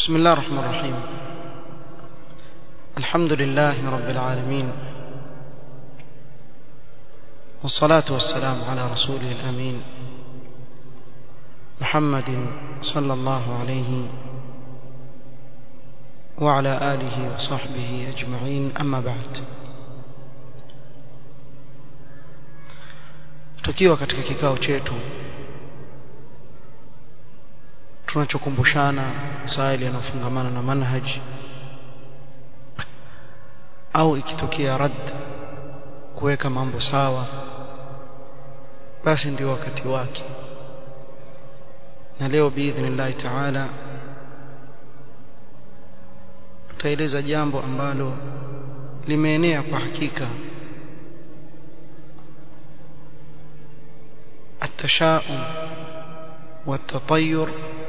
بسم الله الرحمن الرحيم الحمد لله رب العالمين والصلاة والسلام على رسوله الأمين محمد صلى الله عليه وعلى آله وصحبه أجمعين أما بعد tukiwa katika kikao chetu tunachokumbushana masaili yanayofungamana na manhaj au ikitokea rad kuweka mambo sawa basi ndio wakati wake na leo biidhnillahi taala tutaeleza jambo ambalo limeenea kwa hakika التشاؤم والتطير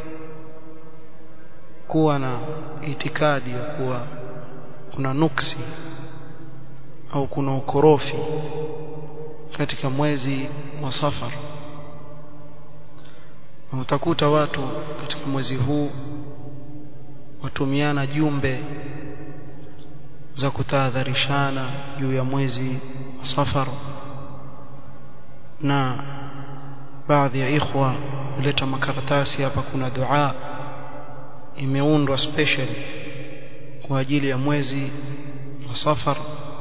kuwa na itikadi ya kuwa kuna nuksi au kuna ukorofi katika mwezi wa safar na utakuta watu katika mwezi huu watumiana jumbe za kutahadharishana juu ya mwezi wa safar na baadhi ya ikhwa huleta makaratasi hapa kuna dua imeundwa special kwa ajili ya mwezi wa safar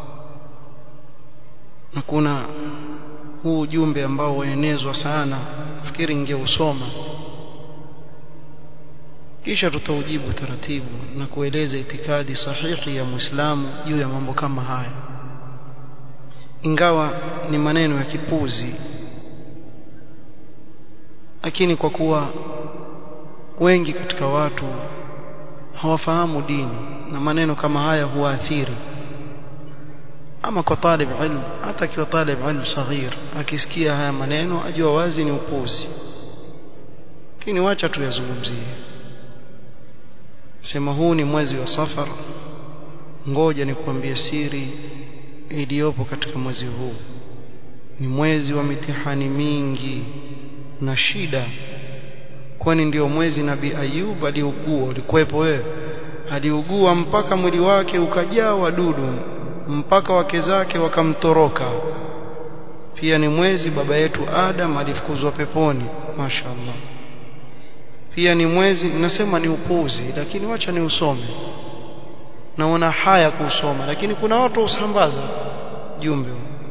na kuna huu ujumbe ambao waenezwa sana fikiri ingeusoma kisha tutaujibu taratibu na kueleza itikadi sahihi ya Muislamu juu ya mambo kama haya ingawa ni maneno ya kipuzi lakini kwa kuwa wengi katika watu hawafahamu dini na maneno kama haya huathiri ama kwa talib ilm hata akiwa talib ilm saghir akisikia haya maneno ajua wazi ni upuzi lakini wacha tuyazungumzie sema huu ni mwezi wa safar ngoja nikuambie siri iliyopo katika mwezi huu ni mwezi wa mitihani mingi na shida kwani ndio mwezi nabii Ayub aliugua ulikuwepo wewe aliugua mpaka mwili wake ukajaa wadudu mpaka wake zake wakamtoroka pia ni mwezi baba yetu Adam alifukuzwa peponi mashaallah pia ni mwezi nasema ni upuzi lakini wacha ni usome naona haya kusoma lakini kuna watu usambaza jumbe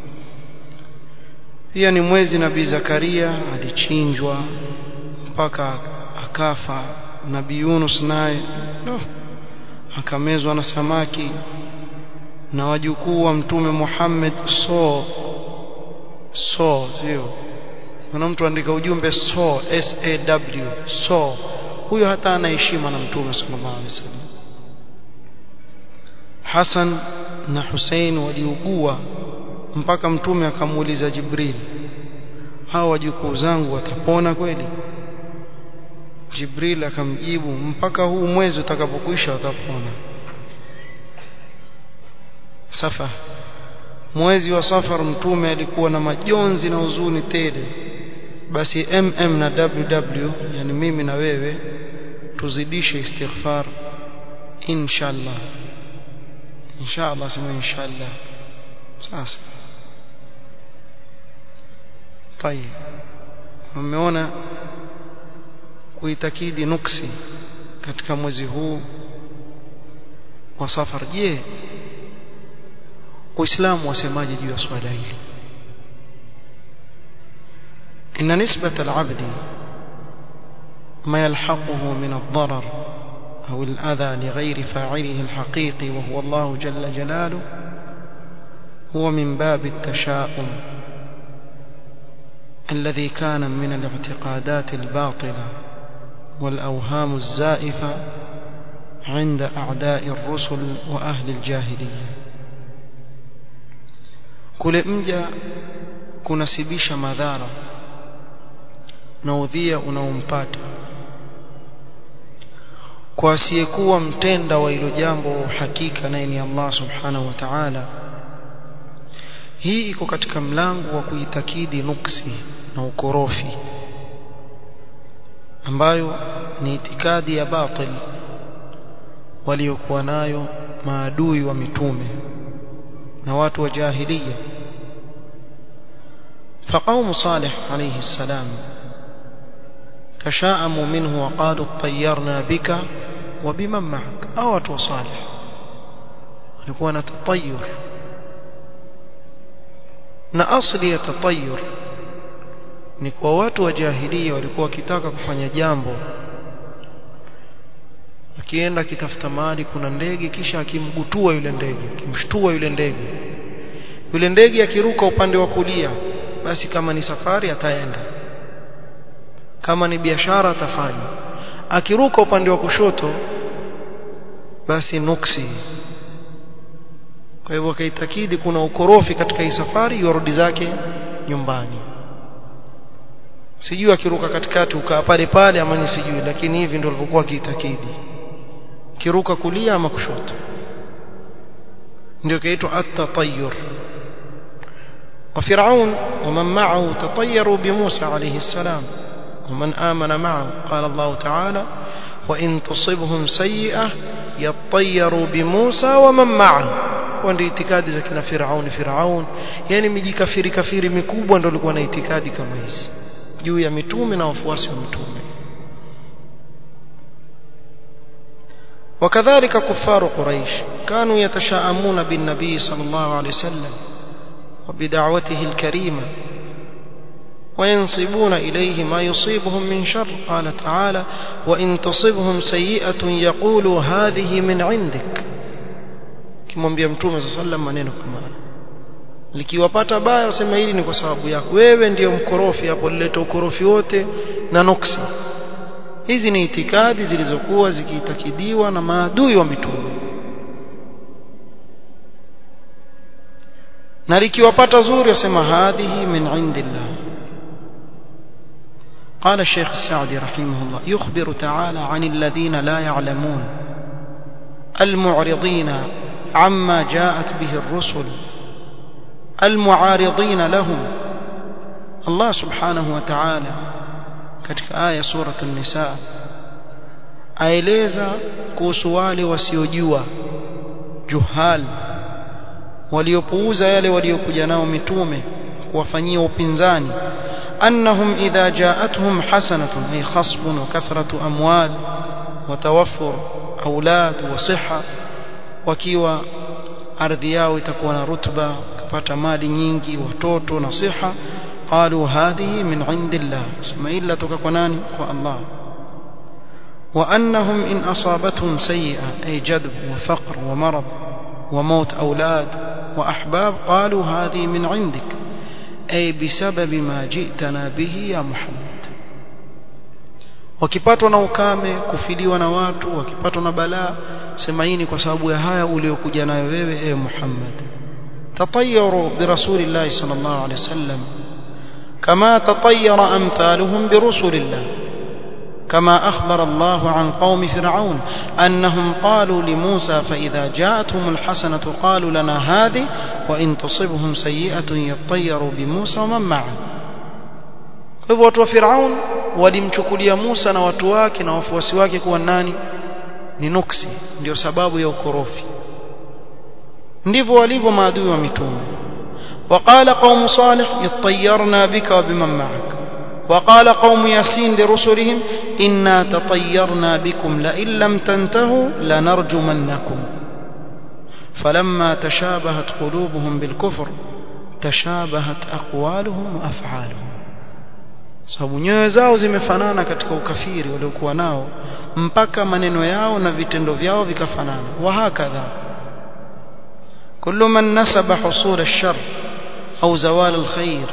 pia ni mwezi nabii Zakaria alichinjwa mpaka akafa nabii Yunus naye no, akamezwa na samaki na wajukuu wa mtume Muhammad so so sio kuna mtu andika ujumbe so s a w so huyo hata ana heshima na mtume sallallahu alaihi wasallam Hassan na Hussein waliugua mpaka mtume akamuuliza Jibril hawa wajukuu zangu watapona kweli Jibril akamjibu mpaka huu mwezi utakapokwisha watapona safa mwezi wa safar mtume alikuwa na majonzi na huzuni tele basi mm na ww yani mimi na wewe tuzidishe istighfar inshallah inshallah sema inshallah sasa طيب umeona kuitakidi nuksi katika mwezi huu wa safar je uislamu wasemaje juu ya swala hili ان نسبه العبد ما يلحقه من الضرر او الاذى لغير فاعله الحقيقي وهو الله جل جلاله هو من باب التشاؤم الذي كان من الاعتقادات الباطله والأوهام الزائفة عند أعداء الرسل وأهل الجاهلية kule mja kunasibisha madhara na udhia unaompata kwa asiyekuwa mtenda wa hilo jambo hakika naye ni Allah subhanahu wa ta'ala hii iko katika mlango wa kuitakidi nuksi na ukorofi ambayo ni itikadi ya batil waliokuwa nayo maadui wa mitume na watu wa jahiliya فقوم صالح عليه السلام تشاءموا منه وقالوا اطيرنا بك وبمن معك أو watu صالح walikuwa na tatayur na asli ya tatayur ni kwa watu wa jahiliya walikuwa wakitaka kufanya jambo akienda akitafuta mali kuna ndege kisha akimgutua yule ndege akimshtua yule ndege yule ndege akiruka upande wa kulia basi kama ni safari ataenda kama ni biashara atafanya akiruka upande wa kushoto basi nuksi kwa hivyo akaitakidi kuna ukorofi katika hii safari yorudi zake nyumbani sijui akiruka katikati ukaa pale pale ama ni sijui lakini hivi ndio alivyokuwa akiitakidi kiruka kulia ama kushoto ndio kaitwa at-tatayyur وفرعون ومن معه تطيروا بموسى عليه السلام ومن آمن معه قال الله تعالى وإن تصبهم سيئة يطيروا بموسى ومن معه ndio itikadi za kina Firauni Firaun yani mijikafiri kafiri mikubwa ndio walikuwa na itikadi kama hizi juu ya mitume na wafuasi wa mitume وكذلك كفار قريش كانوا يتشاءمون بالنبي صلى الله عليه وسلم وبدعوته الكريمة وينصبون إليه ما يصيبهم من شر قال تعالى وإن تصبهم سيئة يقولوا هذه من عندك kimwambia mtume صلى الله عليه وسلم maneno kama likiwapata baya wasema hili ni kwa sababu yako wewe ndiyo mkorofi hapo lileta ukorofi wote na nuksi hizi ni itikadi zilizokuwa zikiitakidiwa na maadui wa mitume na likiwapata zuri wasema hadhihi min indillah قال الشيخ السعدي رحمه الله يخبر تعالى عن الذين لا يعلمون المعرضين عما جاءت به الرسل المعارضين لهم الله سبحانه وتعالى katika aya sura an-nisa aeleza kuhusu wale wasiojua juhal waliopuuza yale waliokuja nao mitume kuwafanyia upinzani annahum idha ja'atuhum hasanatun ay khasbun wa kathratu amwal wa tawaffur aulad wa siha wakiwa ardhi yao itakuwa na rutba kupata mali nyingi watoto na siha قالوا هذه من عند الله ثم إلا تككنان الله وأنهم إن أصابتهم سيئة أي جذب وفقر ومرض وموت أولاد وأحباب قالوا هذه من عندك أي بسبب ما جئتنا به يا محمد wakipatwa na ukame kufiliwa na watu wakipatwa na balaa sema hii ni kwa sababu ya haya uliokuja nayo wewe e Muhammad tatayaru bi rasulillahi sallallahu alaihi wasallam كما تطير أمثالهم برسل الله كما أخبر الله عن قوم فرعون أنهم قالوا لموسى فإذا جاءتهم الحسنة قالوا لنا هذه وإن تصبهم سيئة يطيروا بموسى ومن معه hivyo watu wa Firaun walimchukulia Musa na watu wake na wafuasi wake kuwa nani ni nuksi ndio sababu ya ukorofi ndivyo walivyo maadui wa mitume وقال قوم صالح اطيرنا بك وبمن معك وقال قوم ياسين لرسلهم إنا تطيرنا بكم لئن لم تنتهوا لنرجمنكم فلما تشابهت قلوبهم بالكفر تشابهت أقوالهم وأفعالهم sababu nyoyo zao zimefanana katika ukafiri waliokuwa nao mpaka maneno yao na vitendo vyao vikafanana wahakadha kullu man nasaba husul ash-shar أو زوال الخير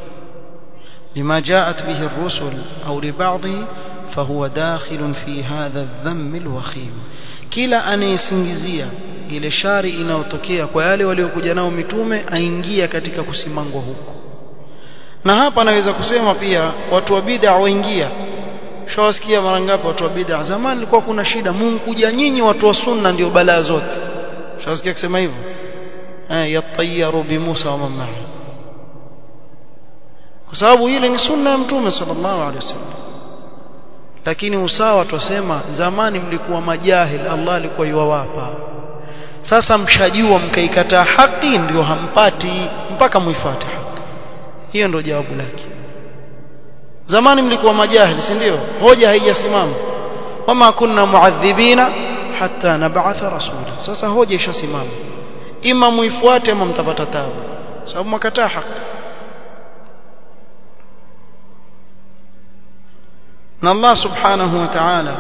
لما جاءت به الرسل أو لبعضه فهو داخل في هذا الذم الوخيم kila anayesingizia ile shari inayotokea kwa yale waliokuja nao mitume aingia katika kusimangwa huko na hapa naweza kusema pia watu wa bid'a waingia shawasikia mara ngapi watu wa bid'a zamani ilikuwa kuna shida Mungu kuja nyinyi watu wa sunna ndio balaa zote shawasikia kusema hivyo eh yatayaru bi Musa wa mamma kwa sababu ile ni sunna ya mtume sallallahu alaihi wasallam lakini usawa twasema zamani mlikuwa majahil Allah alikuwa yuwawapa sasa mshajua mkaikataa haki ndio hampati mpaka muifuate haki hiyo ndio jawabu lake zamani mlikuwa majahil si ndio hoja haijasimama wama kunna muadhibina hatta nab'atha rasula sasa hoja ishasimama ima muifuate ama mtapata tabu sababu mkataa haki na Allah subhanahu wa ta'ala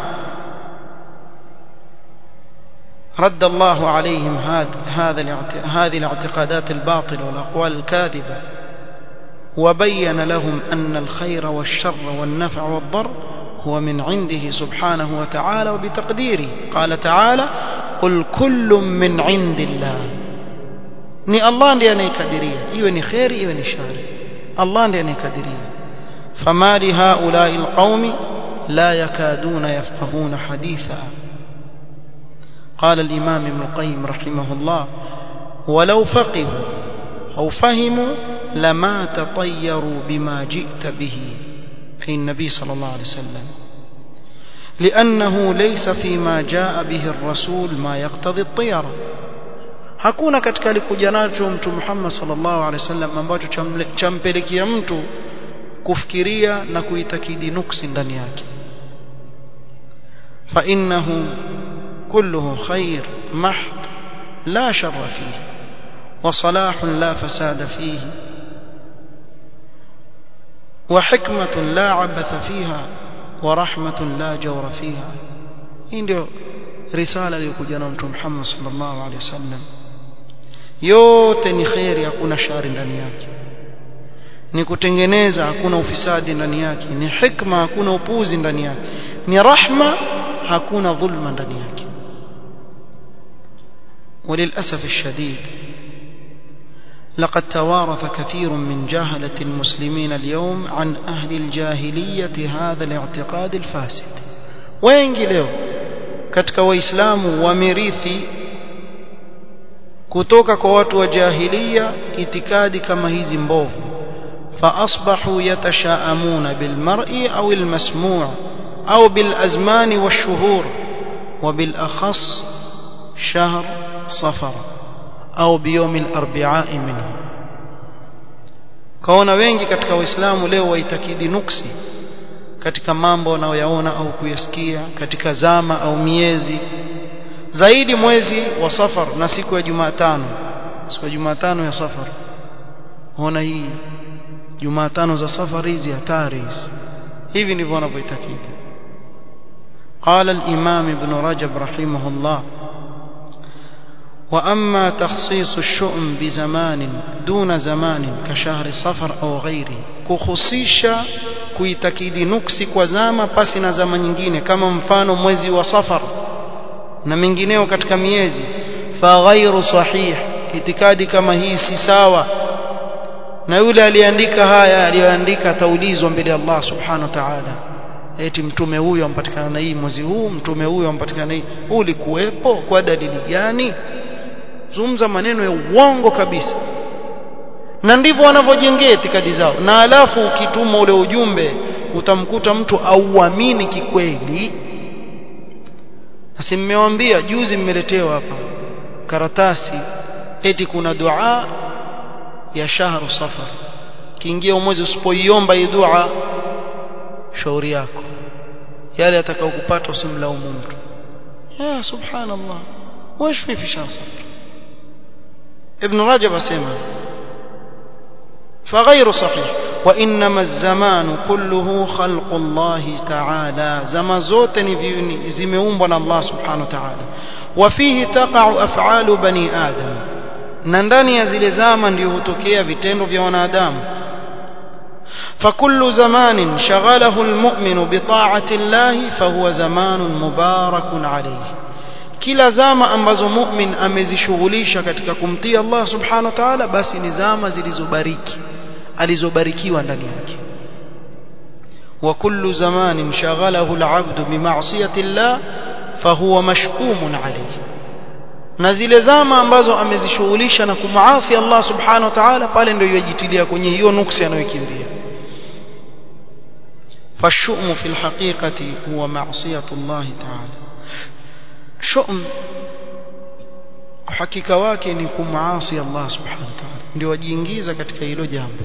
رد الله عليهم هذا هذه الاعتقادات الباطلة والأقوال الكاذبة وبين لهم أن الخير والشر والنفع والضر هو من عنده سبحانه وتعالى وبتقديره قال تعالى قل كل من عند الله ni Allah ndiye anayekadiria iwe ni khairi iwe ni shari Allah ndiye anayekadiria fama li haula'i alqaumi la yakaduna yafqahuna haditha قال الإمام ابن القيم رحمه الله ولو فقهوا أو فهموا لما تطيروا بما جئت به أي النبي صلى الله عليه وسلم لأنه ليس فيما جاء به الرسول ما يقتضي الطيرة hakuna katika alikuja nacho mtu Muhammad sallallahu alaihi wasallam ambacho champelekea mtu kufikiria na kuitakidi nuksi ndani yake fa innahu kulluhu khair mahd la sharra fihi wa salahun la fasada fihi wa hikmatun la abatha fiha wa rahmatun la jawra fiha hii ndio risala iliyokuja na mtu Muhammad sallallahu alaihi wasallam yote ni khairi hakuna shari ndani yake ni kutengeneza hakuna ufisadi ndani yake ni hikma hakuna upuzi ndani yake ni rahma hakuna dhulma ndani yake وللأسف الشديد لقد توارث كثير من جهلة المسلمين اليوم عن أهل الجاهلية هذا الاعتقاد الفاسد wengi leo katika waislamu wamerithi kutoka kwa watu wa jahilia itikadi kama hizi mbovu فأصبحوا يتشاءمون بالمرء أو المسموع أو بالأزمان والشهور وبالأخص شهر صفر أو بيوم الأربعاء منه kaona wengi katika waislamu leo waitakidi nuksi katika mambo wanayoyaona au kuyasikia katika zama au miezi zaidi mwezi wa safar na siku ya Jumatano siku ya Jumatano ya safar ona hii Jumatano za safari hizi hatari hizi hivi ndivyo wanavyoitakidi قال الإمام ابن رجب رحمه الله وأما تخصيص الشؤم بزمان دون زمان كشهر صفر أو غيره كخصيشا kuitakidi nuksi kwa zama pasi na zama nyingine kama mfano mwezi wa safar na mengineo katika miezi fa ghairu sahih itikadi kama hii si sawa na yule aliandika haya aliyoandika ataulizwa mbele ya Allah subhanahu wa ta'ala eti mtume huyu ampatikana na hii mwezi huu mtume huyu ampatikana na hii ulikuwepo kwa dalili gani zungumza maneno ya uongo kabisa na ndivyo wanavyojengea itikadi zao na alafu ukituma ule ujumbe utamkuta mtu auamini kikweli Asi mmewambia juzi mmeletewa hapa karatasi eti kuna dua ya shahru safar kiingia mwezi usipoiomba hii dua shauri yako yale atakayokupata usimlaumu mtu ya subhanallah وايش في في شهر صفر ابن رجب اسمع فغير صحيح وانما الزمان كله خلق الله تعالى زما zote ni zimeumbwa na Allah subhanahu wa ta'ala وفيه تقع افعال بني ادم na ndani ya zile zama ndio hutokea vitendo vya wanadamu فكل زمان شغله المؤمن بطاعة الله فهو زمان مبارك عليه kila zama ambazo mu'min amezishughulisha katika kumtii Allah subhanahu wa ta'ala basi ni zama zilizobariki alizobarikiwa ndani yake wa kullu zamanin shaghalahu al-'abdu bi ma'siyati Allah fahuwa mashkumun alayhi na zile zama ambazo amezishughulisha na kumaasi Allah subhanahu wa ta'ala pale ndio yajitilia kwenye hiyo nuksi anayokimbia فالشؤم في الحقيقة هو معصية الله تعالى شؤم hakika wake ni kumasi Allah subhanahu wa ta'ala ndio wajiingiza katika hilo jambo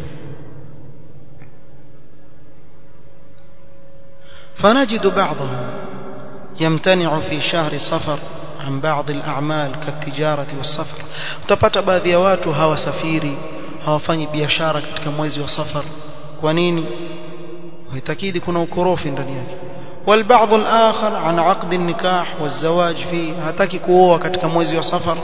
فنجد بعضهم يمتنع في شهر صفر عن بعض الأعمال كالتجارة والسفر utapata baadhi ya watu hawasafiri hawafanyi biashara katika mwezi wa safar kwa nini waitakidi kuna ukorofi ndani yake والبعض الآخر عن عقد النكاح والزواج فيه hataki kuoa katika mwezi wa safar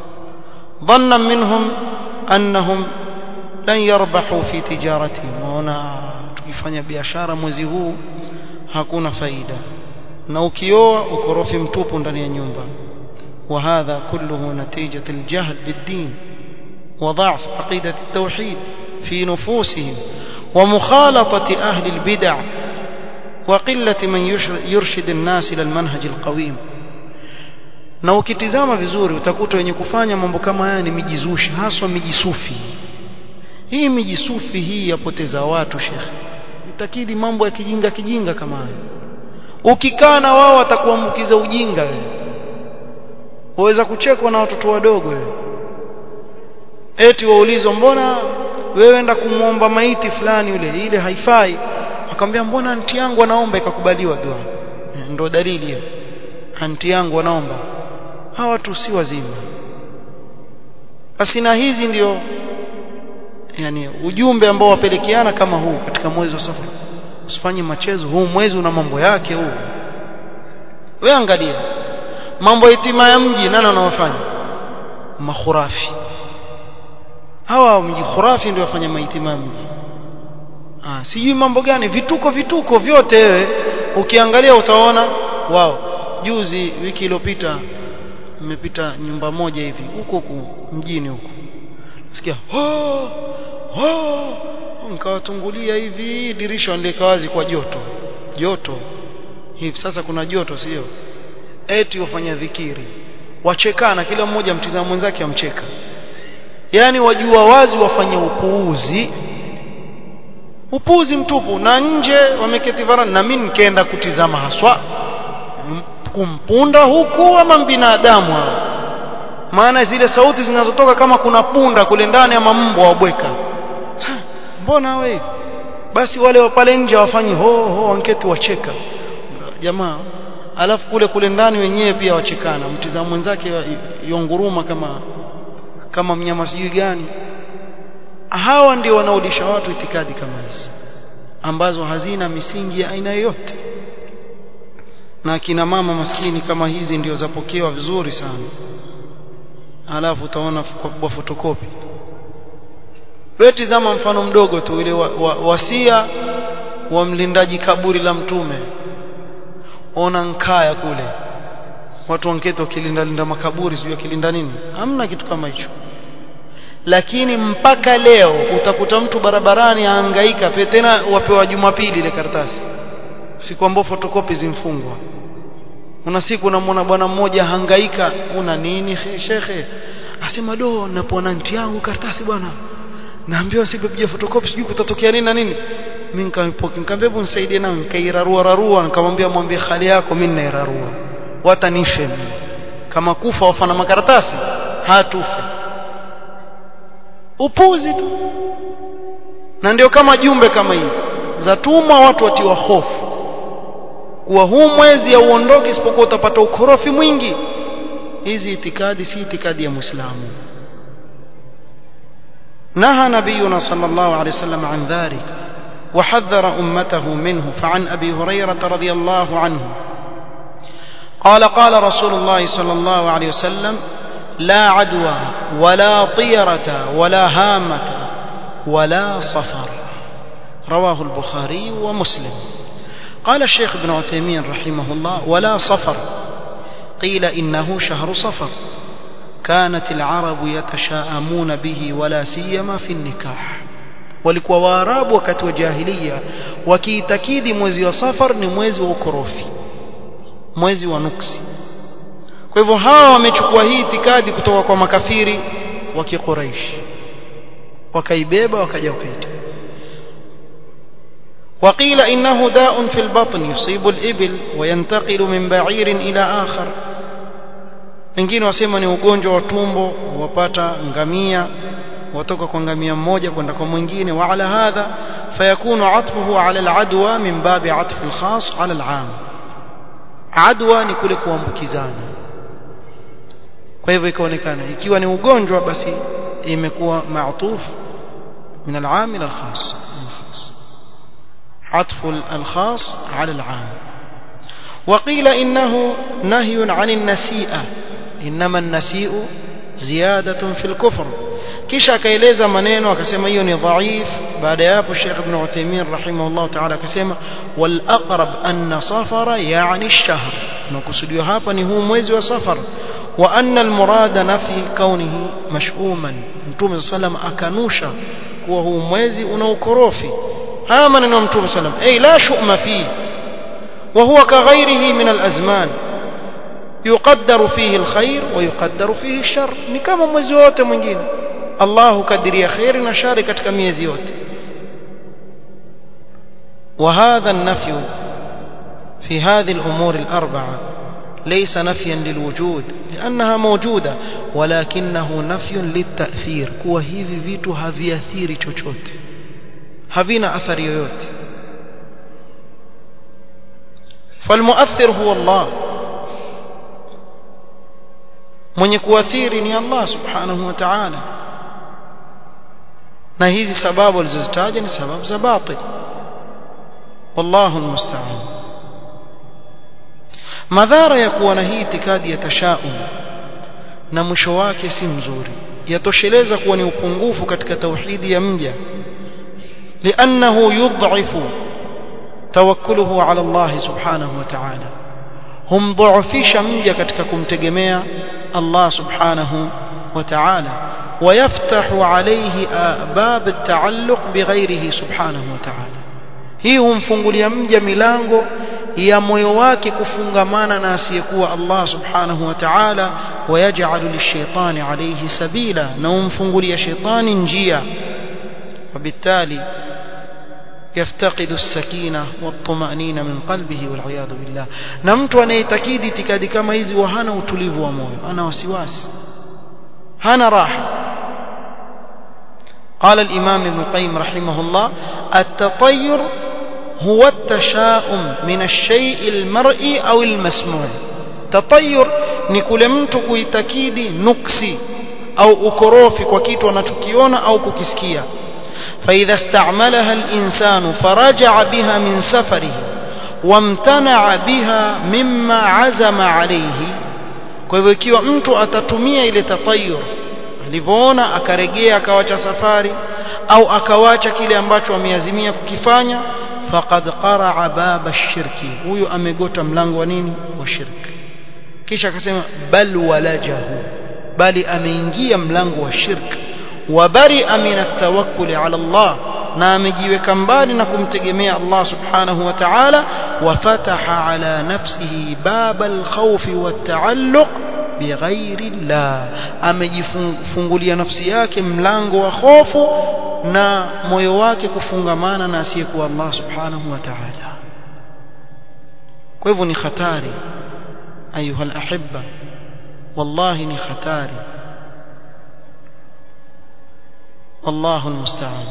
ظنا منهم أنهم لن يربحوا في تجارتهم waona tukifanya biashara mwezi huu hakuna faida na ukioa ukorofi mtupu ndani ya nyumba وهذا كله نتيجة الجهل بالدين وضعف عقيدة التوحيد في نفوسهم ومخالطة أهل البدع وقلة من يرشد الناس إلى المنهج القويم na ukitizama vizuri utakuta wenye kufanya mambo kama haya ni mijizushi haswa mijisufi hii mijisufi hii yapoteza watu shekhe itakidi mambo ya kijinga kijinga kama haya ukikaa na wao watakuambukiza ujinga wewe waweza kuchekwa na watoto wadogo wewe eti waulizwa mbona wewe enda kumwomba maiti fulani yule ile haifai akamwambia mbona anti yangu anaomba ikakubaliwa dua ndio dalili hiyo anti yangu anaomba hawa watu si wazima basi na hizi ndio yani ujumbe ambao wapelekeana kama huu katika mwezi wa safari usifanye machezo huu mwezi una mambo yake huu we angalia mambo itima ya mji nani wanaofanya makhurafi hawa mji khurafi ndio wafanya maitima ya mji ah sijui mambo gani vituko vituko vyote wewe ukiangalia utaona wao juzi wiki iliyopita nimepita nyumba moja hivi huko huko mjini huko sikia ho ho nikawatungulia hivi dirisha ndika wazi kwa joto joto hivi sasa kuna joto sio eti wafanya dhikiri wachekana kila mmoja mtizama mwenzake amcheka yani wajua wazi wafanye upuuzi upuuzi mtupu na nje wameketi varani na mimi nikaenda kutizama haswa kumpunda huku ama binadamu hao maana zile sauti zinazotoka kama kuna punda kule ndani ama mbwa wabweka mbona wewe basi wale wa pale nje wafanyi ho ho wanketi wacheka jamaa alafu kule kule ndani wenyewe pia wachekana mtizamo mwenzake yonguruma kama kama mnyama sijui gani hawa ndio wanaodisha watu itikadi kama hizi ambazo hazina misingi ya aina yoyote na kina mama maskini kama hizi ndio zapokewa vizuri sana alafu utaona kwa fotokopi wewe tizama mfano mdogo tu ile wa, wa, wasia wa mlindaji kaburi la mtume ona nkaya kule watu wankete wakilinda linda makaburi sijui wakilinda nini hamna kitu kama hicho lakini mpaka leo utakuta mtu barabarani ahangaika pia tena wapewa jumapili ile karatasi siku ambayo fotokopi zimfungwa una siku unamwona bwana mmoja hangaika una nini shekhe asema do napoona nti yangu karatasi bwana naambiwa sipopiga fotokopi sijui kutatokea nini na nini mimi nikampoki nikamwambia hebu nisaidie nao nikairarua rarua nikamwambia mwambie hali yako mimi nairarua watanishe mimi kama kufa wafana makaratasi hatufe upuzi tu na ndio kama jumbe kama hizi zatumwa watu watiwa hofu kuwa huu mwezi hauondoki isipokuwa utapata ukorofi mwingi hizi itikadi si itikadi ya muislamu نهى نبينا صلى الله عليه وسلم عن ذلك وحذر أمته منه فعن أبي هريرة رضي الله عنه قال قال رسول الله صلى الله عليه وسلم لا عدوى ولا طيرة ولا هامة ولا صفر رواه البخاري ومسلم قال الشيخ ابن عثيمين رحمه الله ولا صفر قيل إنه شهر صفر كانت العرب يتشاءمون به ولا سيما في النكاح walikuwa waarabu wakati wa jahilia wakiitakidi mwezi wa safar ni mwezi wa ukorofi mwezi wa nuksi kwa hivyo hawa wamechukua hii itikadi kutoka kwa makafiri wa kiquraish wakaibeba wakaja wakaita وقيل إنه داء في البطن يصيب الإبل وينتقل من بعير إلى آخر wengine wasema ni ugonjwa wa tumbo wapata ngamia watoka kwa ngamia mmoja kwenda kwa mwingine wa ala hadha fayakunu atfuhu ala aladwa min babi atfi alkhas ala alam adwa ni kule kuambukizana kwa hivyo ikaonekana ikiwa ni ugonjwa basi imekuwa maatuf min alam ila alkhas عطف الخاص على العام وقيل إنه نهي عن النسيئة إنما النسيء زيادة في الكفر kisha akaeleza maneno akasema hiyo ni dhaif baada ya hapo Sheikh Ibn Uthaymeen rahimahullah ta'ala akasema wal aqrab anna safara yani ash-shahr nakusudiwa hapa ni huu mwezi wa safar wa anna al murada nafi kaunihi mash'uman mtume sallam akanusha kuwa huu mwezi una ukorofi haya maneno ya mtume sallam ay la shu'ma fi wa huwa kaghairihi min al azman yuqaddaru fihi al khair wa yuqaddaru fihi ash-shar ni kama mwezi wote mwingine Allah hukadiria khairi na shari katika miezi yote وهذا النفي في هذه الأمور الأربعة ليس نفيا للوجود لأنها موجودة ولكنه نفي للتأثير كوا hivi vitu haviathiri chochote havina athari yoyote فالمؤثر هو الله mwenye kuathiri ni Allah subhanahu wa ta'ala na hizi sababu alizozitaja ni sababu za batil wallahu almusta'an madhara ya kuwa na hii itikadi ya tashaum na mwisho wake si mzuri yatosheleza kuwa ni upungufu katika tauhidi ya mja liannahu yud'ifu tawakuluhu ala Allah subhanahu wa ta'ala humdhaifisha mja katika kumtegemea Allah subhanahu wa ta'ala ويفتح عليه باب التعلق بغيره سبحانه وتعالى hii humfungulia mja milango ya moyo wake kufungamana na asiyekuwa Allah subhanahu wa ta'ala wayaj'alu lishaitani alayhi sabila na humfungulia shaitani njia وبالتالي يفتقد السكينة والطمأنينة من قلبه والعياذ بالله na mtu anayetakidi itikadi kama hizi wa hana utulivu wa moyo ana wasiwasi hana raha قال الإمام ابن القيم رحمه الله التطير هو التشاؤم من الشيء المرئي أو المسموع تطير ni kule mtu kuitakidi nuksi au ukorofi kwa kitu anachokiona au kukisikia فإذا استعملها الإنسان فرجع بها من سفره وامتنع بها مما عزم عليه kwa hivyo ikiwa mtu atatumia ile tatayur alivyoona akarejea akawacha safari au akawacha kile ambacho ameazimia kukifanya faqad qaraa baba shirki huyu amegota mlango wa nini wa shirki kisha akasema bal walajahu bali ameingia mlango wa shirki wabaria min atawakkuli ala Allah na amejiweka mbali na kumtegemea Allah subhanahu wa ta'ala wafataha ala nafsihi baba alkhawfi wattaalluq bighairi Allah amejifungulia nafsi yake mlango wa hofu na moyo wake kufungamana na asiyekuwa Allah subhanahu wa ta'ala kwa hivyo ni hatari ayuha alahibba wallahi ni hatari wallahu almusta'an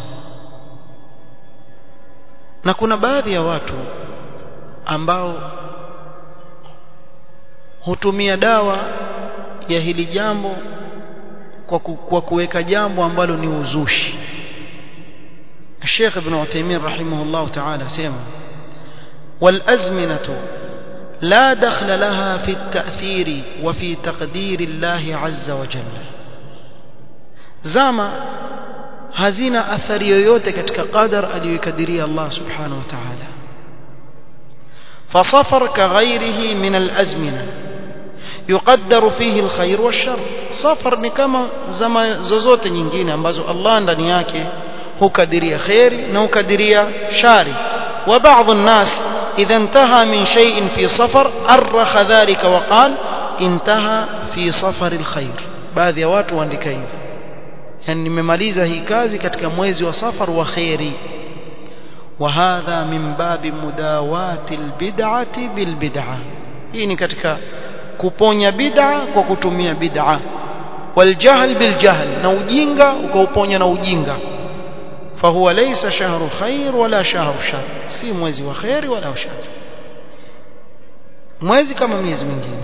na kuna baadhi ya watu ambao hutumia dawa ya hili jambo kwa, ku, kwa kuweka jambo ambalo ni uzushi Sheikh Ibn Uthaymeen rahimahullah ta'ala sema والأزمنة لا دخل لها في التأثير وفي تقدير الله عز وجل زama hazina athari yoyote katika qadar aliyokadiria Allah subhanahu wa ta'ala فصفر كغيره من الأزمنة يقدر فيه الخير والشر صفر ni kama zama zozote nyingine ambazo Allah ndani yake hukadiria khairi na hukadiria shari وبعض الناس إذا انتهى من شيء في صفر أرخ ذلك وقال انتهى في صفر الخير baadhi ya watu waandika hivyo yani nimemaliza hii kazi katika mwezi wa safar wa khairi وهذا من باب مداواة البدعة بالبدعة hii ni katika kuponya bid'a kwa kutumia bid'a والجهل بالجهل na ujinga ukauponya na ujinga فهو ليس شهر خير ولا شهر شر si mwezi wa khairi wala shar mwezi kama miezi mingine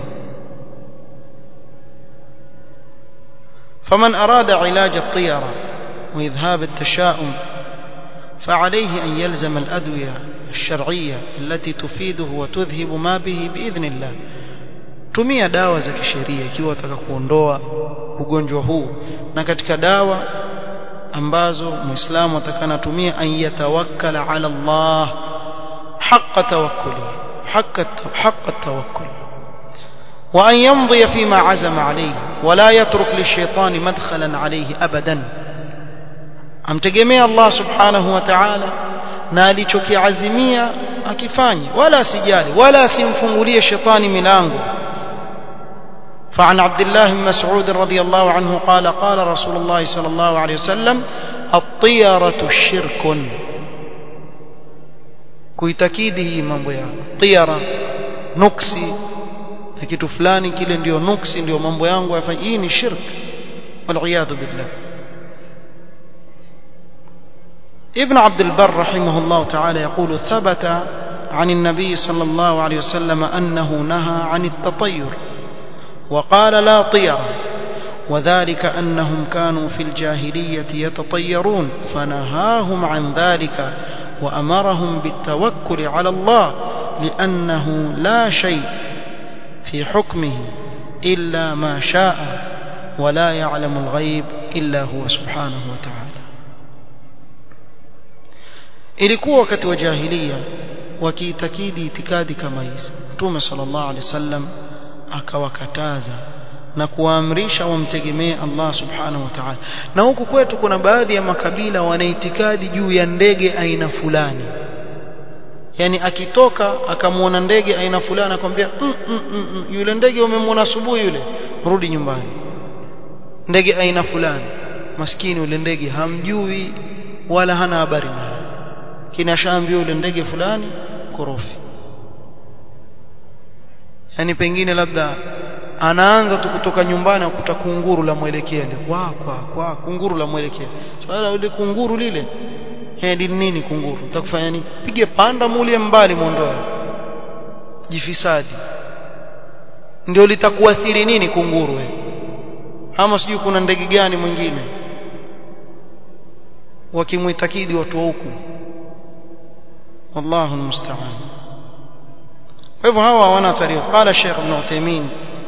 فمن أراد علاج الطيرة وإذهاب التشاؤم فعليه أن يلزم الأدوية الشرعية التي تفيده وتذهب ما به بإذن الله tumia dawa za kisheria ikiwa unataka kuondoa ugonjwa huu na katika dawa ambazo muislamu atakana tumia an yatawakkala ala Allah haqqa tawakkuli haqqa haqqa tawakkul wa an yamdi fima azama alayhi wa la yatruk lishaytani madkhalan alayhi abadan amtegemea Allah subhanahu wa ta'ala na alichokiazimia akifanye wala asijali wala asimfungulie shetani milango فعن عبد الله بن مسعود رضي الله عنه قال قال رسول الله صلى الله عليه وسلم الطيرة شرك kuitakidi hii mambo ya tiara nuksi na kitu fulani kile ndio nuksi ndio mambo yangu yafanya hii ni shirk waliyadhu billah ابن عبد البر رحمه الله تعالى يقول ثبت عن النبي صلى الله عليه وسلم أنه نهى عن التطير وقال لا طير وذلك أنهم كانوا في الجاهلية يتطيرون فنهاهم عن ذلك وأمرهم بالتوكل على الله لأنه لا شيء في حكمه إلا ما شاء ولا يعلم الغيب إلا هو سبحانه وتعالى ilikuwa wakati wa jahiliya wakiitakidi itikadi kama hizi mtume sallallahu alaihi wasallam akawakataza na kuwaamrisha wamtegemee Allah subhanahu wa ta'ala na huku kwetu kuna baadhi ya makabila wanaitikadi juu ya ndege aina fulani yani akitoka akamwona ndege aina fulani akwambia mm, mm, mm, mm, yule ndege umemwona asubuhi yule rudi nyumbani ndege aina fulani maskini yule ndege hamjui wala hana habari naye kinashaambia yule ndege fulani korofi yani pengine labda anaanza tu kutoka nyumbani akuta kunguru la mwelekea ile kwa kwa kwa kunguru la mwelekea swala so, ile kunguru lile hedi nini kunguru utakufanya nini pige panda mulie mbali muondoe jifisadi ndio litakuathiri nini kunguru we ama sijui kuna ndege gani mwingine wakimwitakidi watu wa huku wallahu almusta'an kwa hivyo hawa hawana tariqa qala Sheikh Ibn Uthaymeen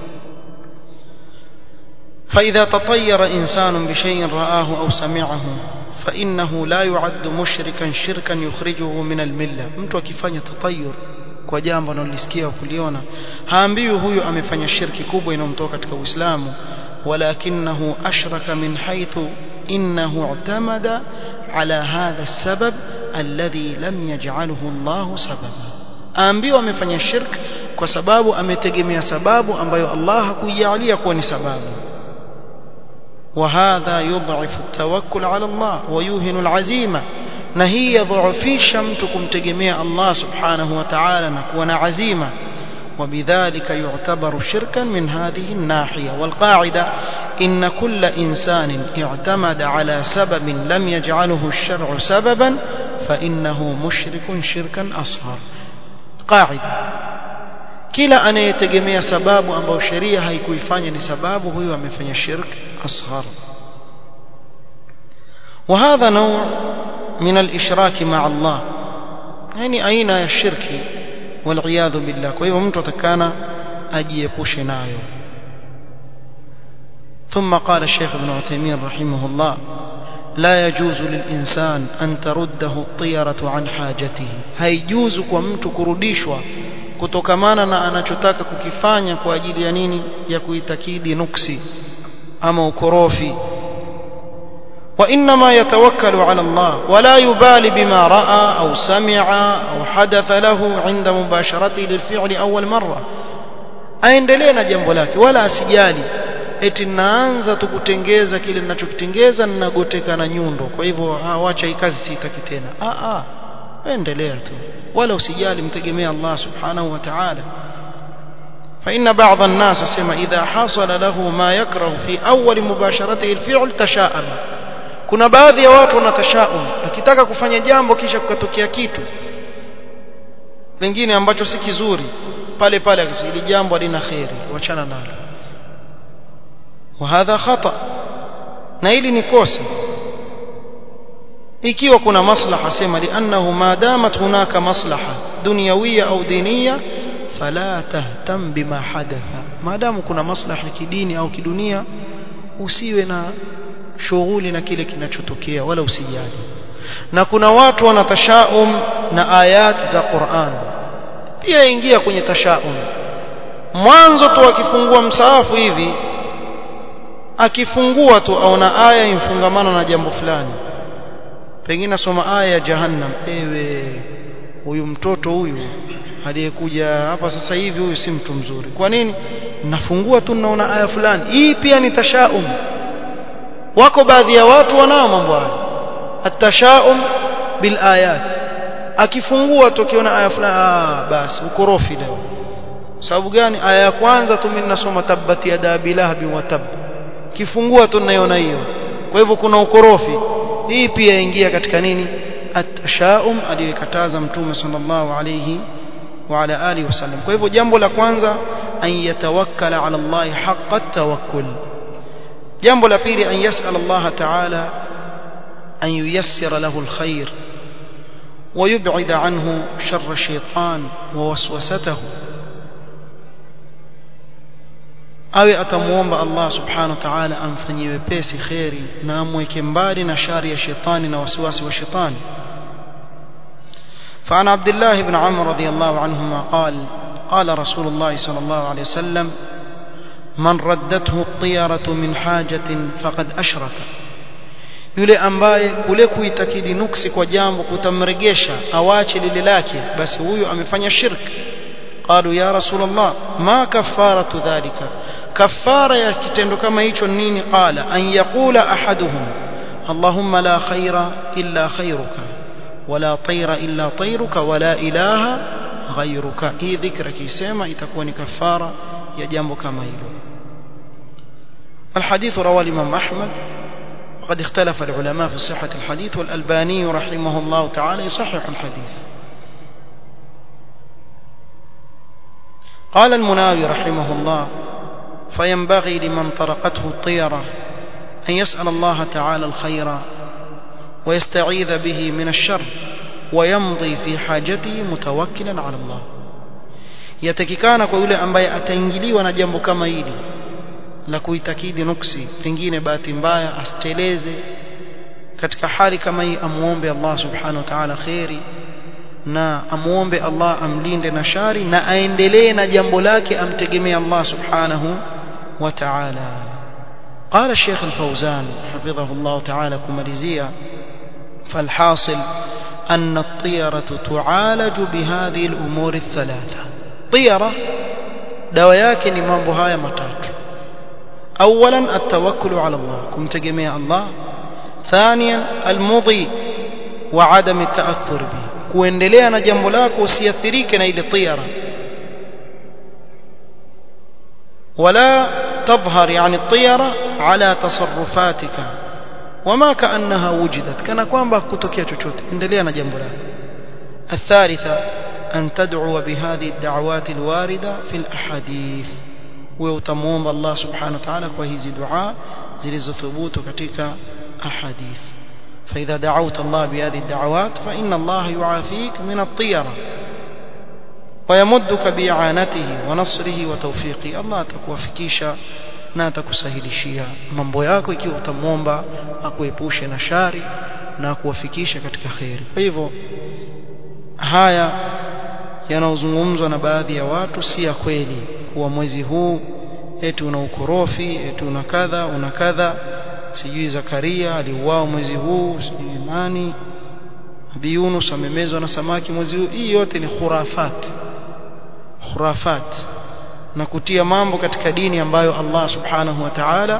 فإذا تطير إنسان بشيء رآه أو سمعه فإنه لا يعد مشركا شركا يخرجه من الملة mtu akifanya tatayur kwa jambo analisikia kuliona haambiwi huyu amefanya shirki kubwa inayomtoa katika Uislamu ولكنه أشرك من حيث إنه اعتمد على هذا السبب الذي لم يجعله الله سببا aambiwa amefanya shirk kwa sababu ametegemea sababu ambayo Allah hakuijalia kuwa ni sababu وهذا يضعف التوكل على الله ويوهن العزيمة na hii yadhaifisha mtu kumtegemea Allah subhanahu wa ta'ala na kuwa na azima وبذلك يعتبر شركا من هذه الناحية والقاعدة إن كل إنسان اعتمد على سبب لم يجعله الشرع سببا فإنه مشرك شركا أصغر قاعدة kila anayetegemea sababu ambayo sheria haikuifanya ni sababu huyo amefanya shirk asghar وهذا نوع من الإشراك مع الله يعني أين الشرك والعياذ بالله kwa hivyo mtu atakana ajiepushe nayo ثم قال الشيخ ابن عثيمين رحمه الله لا يجوز للإنسان أن ترده الطيرة عن حاجته هيجوز kwa mtu kurudishwa kutokamana na anachotaka kukifanya kwa ajili ya nini ya kuitakidi nuksi ama ukorofi وإنما يتوكل على الله ولا يبالي بما رأى أو سمع أو حدث له عند مباشرته للفعل أول مرة aendelee na jambo lake wala asijali eti naanza tu kutengeza kile ninachokitengeza ninagoteka na nyundo kwa hivyo wacha hii kazi siitaki tena a a endelea tu wala usijali mtegemea Allah subhanahu wa ta'ala فإن بعض الناس سمع إذا حصل له ما يكره في أول مباشرته الفعل تشاءم kuna baadhi ya watu wanatashaum akitaka kufanya jambo kisha kukatokea kitu pengine ambacho si kizuri pale pale akisili jambo halina khairi wachana nalo وهذا خطأ na hili ni kosa ikiwa kuna maslaha sema liannahu ma damat hunaka maslaha dunyawiyya au diniyya fala tahtam bima hadatha maadamu kuna maslaha kidini au kidunia usiwe na shughuli na kile kinachotokea wala usijali na kuna watu wana tashaum na ayat za Qur'an pia ingia kwenye tashaum mwanzo tu akifungua msaafu hivi akifungua tu aona aya imfungamana na jambo fulani pengine asoma aya ya jahannam ewe huyu mtoto huyu aliyekuja hapa sasa hivi huyu si mtu mzuri kwa nini nafungua tu naona aya fulani hii pia ni tashaum wako baadhi ya watu wanao mambo haya atashaum bil ayat akifungua tukiona aya fulani ah basi ukorofi leo sababu gani aya ya kwanza tu mimi nasoma tabati ya dabilahabi wa tab kifungua tu naiona hiyo kwa hivyo kuna ukorofi hii pia ingia katika nini atashaum aliyokataza mtume sallallahu alayhi wa ala alihi wasallam kwa hivyo jambo la kwanza an yatawakkala ala Allah haqqa tawakkul jambo la pili an yasal Allah ta'ala an yuyassira lahu alkhair ويبعد عنه شر الشيطان ووسوسته awe atamuomba Allah subhanahu wa ta'ala amfanyie wepesi khairi na amweke mbali na shari ya shetani na wasiwasi wa shetani فعن عبد الله بن عمرو رضي الله عنهما قال قال رسول الله صلى الله عليه وسلم من ردته الطيرة من حاجة فقد أشرك yule ambaye kule kuitakidi nuksi kwa jambo kutamregesha awache lile lake basi huyo amefanya shirki قالوا يا رسول الله ما كفارة ذلك كفارة يا kitendo kama hicho nini قال أن يقول أحدهم اللهم لا خير إلا خيرك ولا طير إلا طيرك ولا إله غيرك hii dhikra kisema itakuwa ni kafara ya jambo kama hilo الحديث رواه الإمام أحمد وقد اختلف العلماء في صحة الحديث والألباني رحمه الله تعالى يصحح الحديث قال المناوي رحمه الله فينبغي لمن طرقته الطيرة أن يسأل الله تعالى الخير ويستعيذ به من الشر ويمضي في حاجته متوكلا على الله yatakikana kwa yule ambaye ataingiliwa na jambo kama hili la kuitakidi nuksi pengine bahati mbaya asteleze katika hali kama hii amuombe Allah subhanahu wa ta'ala khairi na amuombe Allah amlinde na shari na aendelee na jambo lake amtegemee Allah subhanahu wa ta'ala قال الشيخ الفوزان حفظه الله تعالى كماليزيا فالحاصل أن الطيرة تعالج بهذه الأمور الثلاثة طيرة دواياك نمام بهاية متات أولا التوكل على الله كم تجميع الله ثانيا المضي وعدم التأثر به kuendelea na jambo lako usiathirike na ile tiyara wala تظهر يعني الطيرة على تصرفاتك وما كأنها وجدت كان kwamba kutokea chochote endelea na jambo lako الثالثة أن تدعو بهذه الدعوات الواردة في الأحاديث ويتموم الله سبحانه وتعالى وهذه دعاء zilizothubut katika ahadith فإذا دعوت الله بهذه الدعوات فإن الله يعافيك من الطيرة ويمدك بإعانته ونصره وتوفيقه الله atakuwafikisha na atakusahilishia mambo yako ikiwa utamwomba akuepushe na shari na akuwafikisha katika khairi kwa hivyo haya yanayozungumzwa na baadhi ya watu si ya kweli kuwa mwezi huu eti una ukorofi eti una kadha una kadha sijui Zakaria aliuao mwezi huu sijui nani Nabii Yunus amemezwa na samaki mwezi huu hii yote ni khurafat khurafat na kutia mambo katika dini ambayo Allah subhanahu wa ta'ala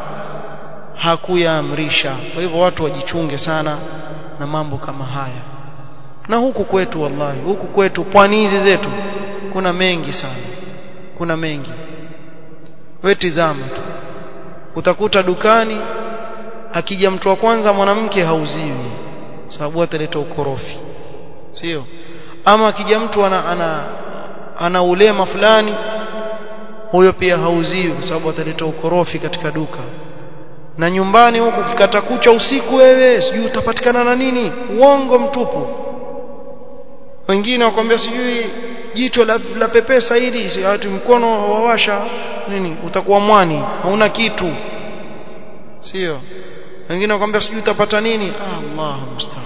hakuyaamrisha kwa hivyo watu wajichunge sana na mambo kama haya na huku kwetu wallahi huku kwetu pwani hizi zetu kuna mengi sana kuna mengi wewe tizama tu utakuta dukani akija mtu wa kwanza mwanamke hauziwi sababu ataleta ukorofi sio ama akija mtu ana ana, ana ulema fulani huyo pia hauziwi kwa sababu ataleta ukorofi katika duka na nyumbani huku kikata kucha usiku wewe sijui utapatikana na nini uongo mtupu wengine wakwambia sijui jicho la, la pepesa hili si ati mkono wawasha nini utakuwa mwani hauna kitu sio wengine wakwambia sijui utapata nini ah, Allah musta'an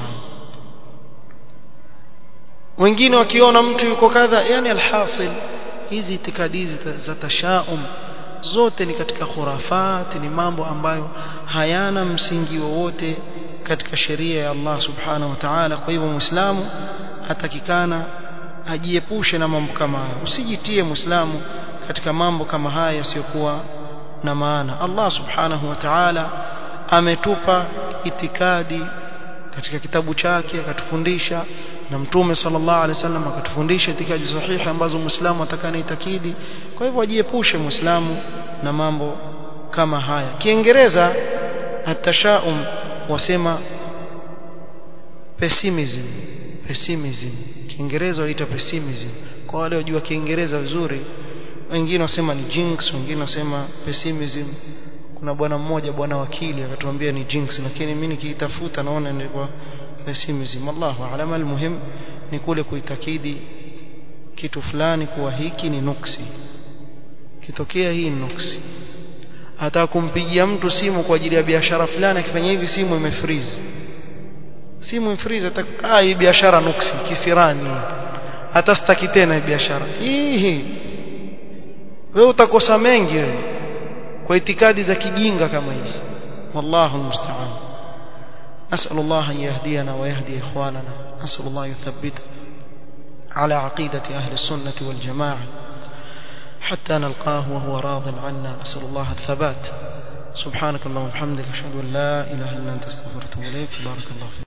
wengine wakiona mtu yuko kadha yani alhasil hizi itikadi hizi za tashaum zote ni katika khurafat ni mambo ambayo hayana msingi wowote katika sheria ya Allah subhanahu wa ta'ala kwa hivyo muislamu atakikana ajiepushe na mambo kama haya usijitie muislamu katika mambo kama haya yasiyokuwa na maana Allah subhanahu wa ta'ala ametupa itikadi katika kitabu chake akatufundisha na mtume sallallahu alaihi wasallam akatufundisha itikadi sahihi ambazo muislamu atakana itakidi kwa hivyo ajiepushe muislamu na mambo kama haya kiingereza atashaum wasema pessimism pessimism kiingereza waita pessimism kwa wale wajua kiingereza vizuri wengine wasema ni jinx wengine wasema pessimism kuna bwana mmoja bwana wakili akatuambia ni jinx lakini mimi nikiitafuta naona ni kwa pessimism Allahu a'lam almuhim ni kule kuitakidi kitu fulani kuwa hiki ni nuksi kitokea hii ni nuksi hata kumpigia mtu simu kwa ajili ya biashara fulani akifanya hivi simu imefreeze simu imefreeze hata ah hii biashara nuksi kisirani hata sitaki tena hii biashara hii wewe utakosa mengi wewe kwa itikadi za kijinga kama hizi wallahu musta'an نسأل الله أن يهدينا ويهدي إخواننا نسأل الله يثبتنا على عقيدة أهل السنة والجماعة حتى نلقاه وهو راض عنا نسأل الله الثبات سبحانك اللهم وبحمدك أشهد أن لا إله إلا أنت استغفرك وأتوب إليك بارك الله فيك